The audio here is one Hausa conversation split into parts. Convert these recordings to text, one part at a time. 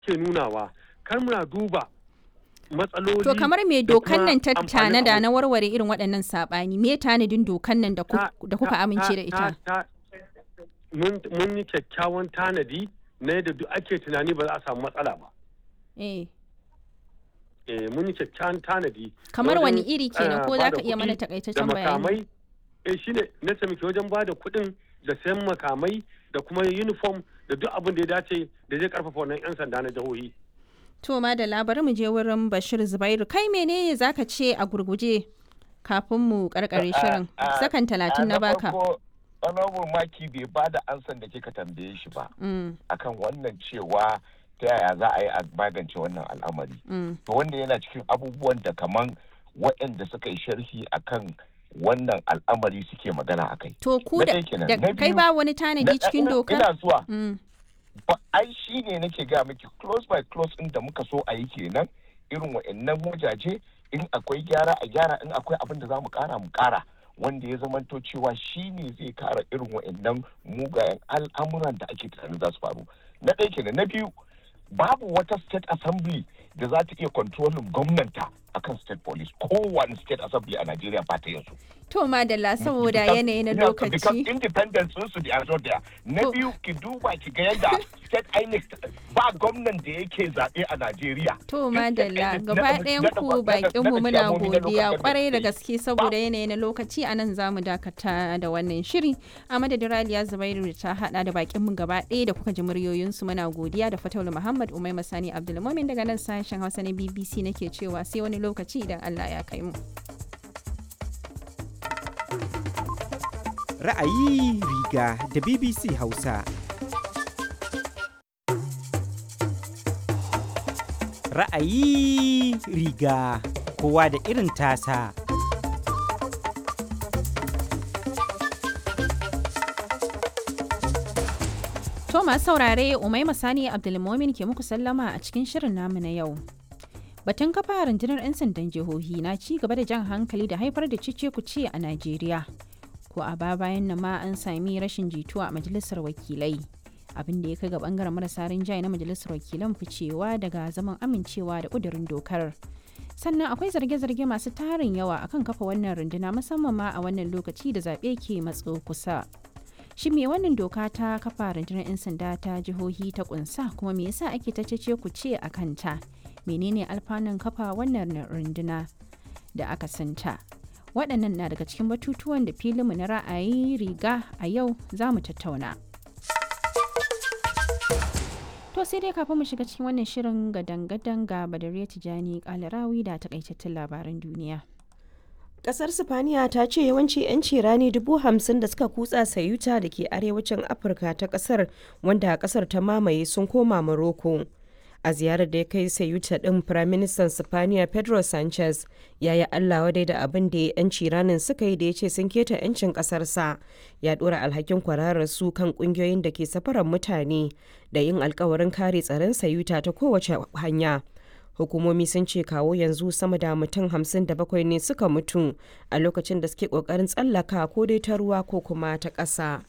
ke nunawa kar muna duba matsaloli To kamar me da dokan kuma nan ta amfanin tanada abu. na warware irin waɗannan saɓani me tanadin dokan nan da ku- Ta- da kuka ta- amince da ta- ita? ta- mun mun yi kyakkyawan tanadi na yadda duk ake tunani ba za a samu matsala ba Eh. eh mun yi kyakkyawan tanadi Kamar wajen, wani iri kenan eh, ko za bada ka iya mana kuɗi da takaitaccen bayani? makamai eh shine na taimaki wajen ba da kuɗin da sayan makamai da kuma uniform da duk abin da ya dace da zai karfafa wannan 'yan sanda na jihohi To madalla bari mu je wurin Bashir Zubairu kai menene zaka ce a gurguje kafin mu karkare shirin a- sakan talatin na baka. honorable maki bai ba da ansan da kika tambaye shi ba Mm, akan wannan cewa ta yaya za a yi a magance wannan al'amari mm. to wanda yana cikin abubuwan da kaman waɗanda suka yi sharhi akan wannan al'amari suke magana a kai To ku Na da ɗaya kenan. da Na kai biyu, ba wani tanadi cikin dokar? ina zuwa Mm, ba ai shi ne nake ga miki close by close ɗin da muka so a yi kenan irin wa'annan wajaje in akwai gyara a gyara in akwai abin da za mu kara mu kara wanda ya zamanto cewa shi ne zai kara irin wa'annan mugayen al'amuran da ake tunanin za su faru na ɗaya kenan na biyu babu wata state assembly da za ta iya kontrolin gwamnanta akan state police kowane state assembly a Najeriya ba ta yin su To madalla saboda Because- yanayi na yeah, because lokaci. independence sun su da not there. Na To- biyu ki duba ki ga yadda state INEC ba gwamnan da yake zaɓe a Najeriya. To Duk state madalla INEC gaba na- ɗayan na- ku na- na- bakin mu na- muna ciyamomi na local godiya government kwarai da state. gaske saboda yanayi na lokaci a nan za mu dakata da wannan shiri. A madadin Raliya Zubairu da ta hada da bakin mu gaba ɗaya da kuka ji muryoyinsu muna godiya da Fataulu Muhammad Umai Masani Abdulmumin daga nan sashen Hausa na BBC nake cewa sai wani lokaci idan Allah ya kai mu. Ra'ayi riga da BBC Hausa. Ra'ayi riga kowa da irin tasa. To masu saurare Umai Masani Abdulmumin ke muku sallama a cikin shirin namu na yau. Batun kafa rundunar 'yan sandan jihohi na ci gaba da jan hankali da haifar da cice kuce a Najeriya. Ko a ba bayan nan ma an sami rashin jituwa a majalisar wakilai. Abin da ya kai ga bangaren marasa rinjaye na majalisar wakilan ficewa daga zaman amincewa da kudurin dokar. Sannan akwai zarge-zarge masu tarin yawa akan kafa wannan runduna musamman ma a wannan lokaci da zaɓe ke matso kusa. Shi me wannan doka ta kafa rundunar 'yan sanda ta jihohi ta kunsa kuma me yasa ake ta cece ku ce a kanta? Menene alfanun kafa wannan runduna da aka santa? Waɗannan na daga cikin batutuwan da filinmu na ra'ayi riga a yau za mu tattauna. To sai dai kafin mu shiga cikin wannan shirin gadan-gadan ga Badariya Tijani Kalarawi da takaitattun labaran duniya. Kasar Sifaniya ta ce yawanci 'yanci rani dubu hamsin da suka kutsa sayuta da ke arewacin Afirka ta kasar wanda kasar ta mamaye sun koma Morocco. A ziyarar da ya kai sayuta ɗin Firaministan Sifaniya Pedro Sanchez ya yi Allah wadai da abin da 'yanci ranin suka yi da ya ce sun keta 'yancin ƙasarsa. Ya ɗora alhakin kwararar su kan ƙungiyoyin da ke safarar mutane da yin alkawarin kare tsaron sayuta ta kowace hanya. hukumomi sun ce kawo yanzu sama da mutum hamsin da bakwai ne suka mutu a lokacin da suke kokarin tsallaka ko dai ta ruwa ko kuma ta ƙasa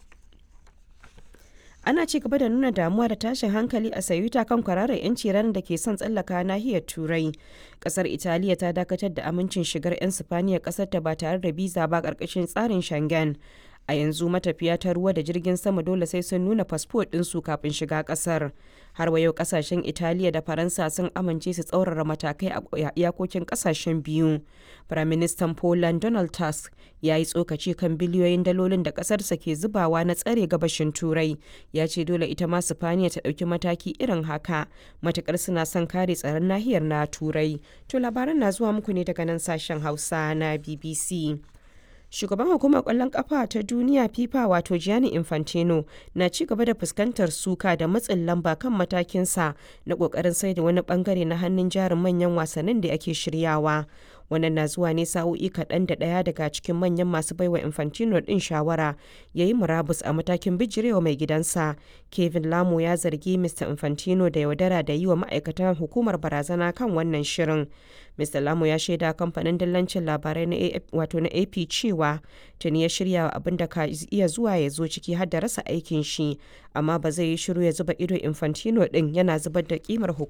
ana ci gaba da nuna damuwa da tashin hankali a sayuta kan kwararar 'yanci ranar da ke son tsallaka nahiyar turai kasar italiya ta dakatar da amincin shigar 'yan sifaniya kasar ta ba tare da biza ba karkashin tsarin shangen a yanzu matafiya ta ruwa da jirgin sama dole sai sun nuna fasfo ɗinsu kafin shiga ƙasar har wa yau ƙasashen italiya da faransa sun amince su tsaurara matakai a iyakokin ƙasashen biyu firaministan poland donald tusk ya yi tsokaci kan biliyoyin dalolin da ƙasarsa ke zubawa na tsare gabashin turai ya ce dole ita ma sifaniya ta ɗauki mataki irin haka matukar suna son kare tsaron nahiyar na turai to labaran na zuwa muku ne daga nan sashen hausa na bbc shugaban hukumar kwallon kafa ta duniya fifa wato gianni infantino na ci gaba da fuskantar suka da matsin lamba kan matakinsa na kokarin sai da wani bangare na hannun jarin manyan wasannin da ake shiryawa wannan na zuwa ne sa'o'i kaɗan da ɗaya daga cikin manyan masu baiwa infantino ɗin shawara ya yi murabus a matakin bijirewa mai gidansa kevin lamo ya zargi mr infantino da yaudara da yi wa ma'aikatan hukumar barazana kan wannan shirin mr lamo ya shaida kamfanin dillancin labarai na wato na ap cewa tuni ya shirya abin da ka iya zuwa ya zo ciki har da rasa aikin shi amma ba zai yi shiru ya zuba ido infantino ɗin yana zubar da kimar